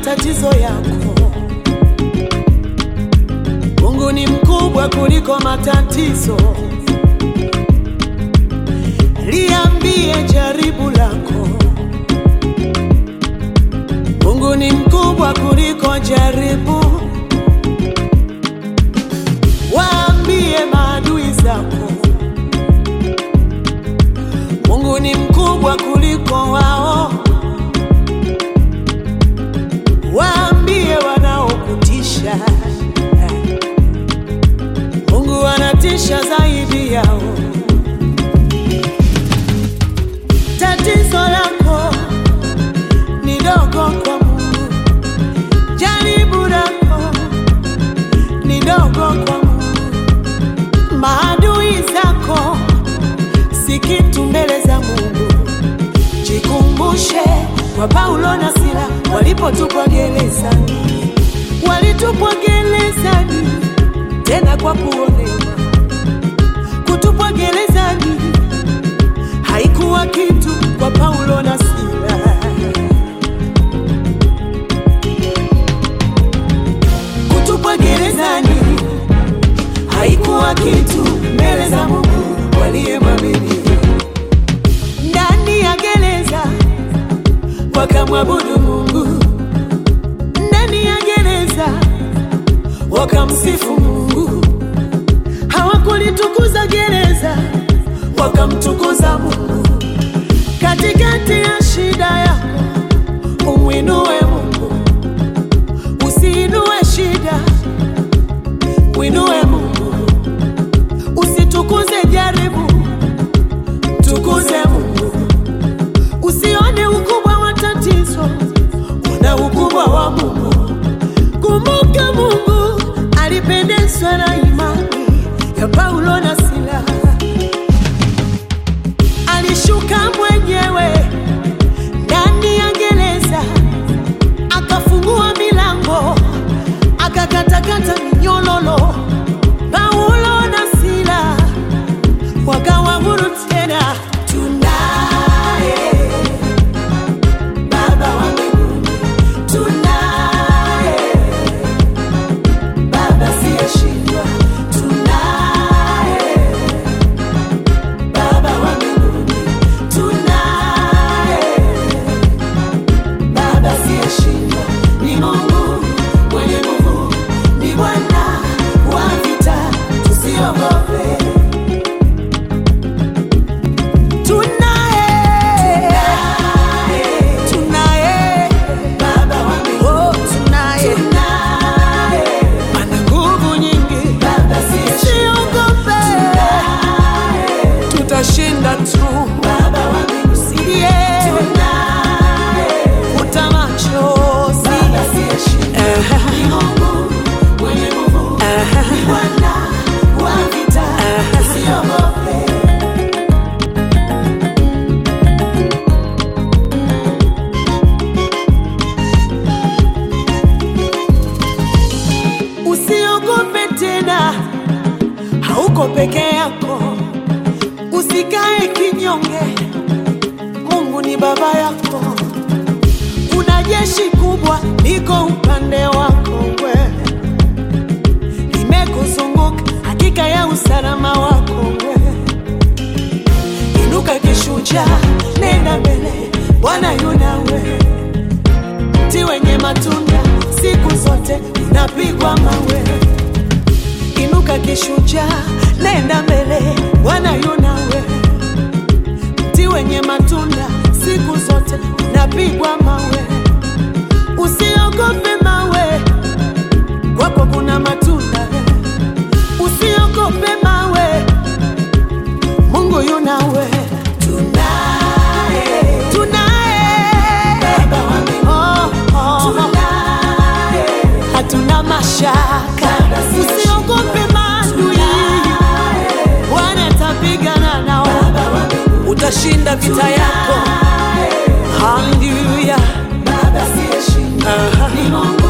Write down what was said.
matatizo yako. Mungu ni mkubwa kuliko matatizo. Liambie jaribu lako, Mungu ni mkubwa kuliko jaribu. Waambie maadui zako, Mungu ni mkubwa kuliko wao. Waambie wanaokutisha, Mungu anatisha zaidi yao. Tatizo lako ni dogo kwa Mungu, jaribu lako ni dogo kwa Mungu, maadui zako si kitu mbele za Mungu. Jikumbushe kwa Paulo na Sila walipotupwa gerezani, walitupwa gerezani tena kwa kuonewa. Kutupwa gerezani haikuwa kitu kwa Paulo na Sila. Kutupwa gerezani haikuwa kitu mbele za Mungu waliyemwamini. Ndani ya gereza wakamwabudu Mungu, ndani ya gereza wakamsifu Mungu. Hawakulitukuza gereza, wakamtukuza Mungu. Katikati ya shida yako umwinue Mungu, usiinue shida, mwinue Mungu. Usitukuze jaribu, tukuze Mungu. Usione ukubwa wa tatizo, una ukubwa wa Mungu. Kumbuka Mungu alipendezwa na imani ya Paulo na Sila. Alishuka mwenyewe ndani ya gereza, akafungua milango, akakatakata minyololo. Paulo na Sila wakawa huru tena. Tunaye Baba wa mbinguni, tunaye Baba siyeshindwa, tunaye Baba wa mbinguni, tunaye Baba siyeshindwa, ni Mungu mwenye nguvu, ni Bwana wa vita, tusiogope. Tunaye, tunaye Baba wa mbinguni, tunaye ana nguvu nyingi, siogope, tutashinda tu. Usilie, futa machozi. Ehe. Ehe. Usiogope tena, hauko peke yako. Usikae kinyonge, Mungu ni baba yako. Kuna jeshi kubwa liko upande wako, we limekuzunguka, hakika ya usalama wako we. Inuka kishujaa, nenda mbele, Bwana yu nawe mti wenye matunda siku zote unapigwa mawe. Inuka kishujaa, nenda mbele, Bwana yu nawe. Mti wenye matunda siku zote unapigwa mawe. Usiogope mawe, kwako kuna matunda. Usiogope mawe, Mungu yu nawe. Tunaye, tunaye Baba wa mbinguni, oh, oh. hatuna mashaka, usiogope maadui, Bwana atapigana nao, utashinda vita yako. Haleluya, Aha.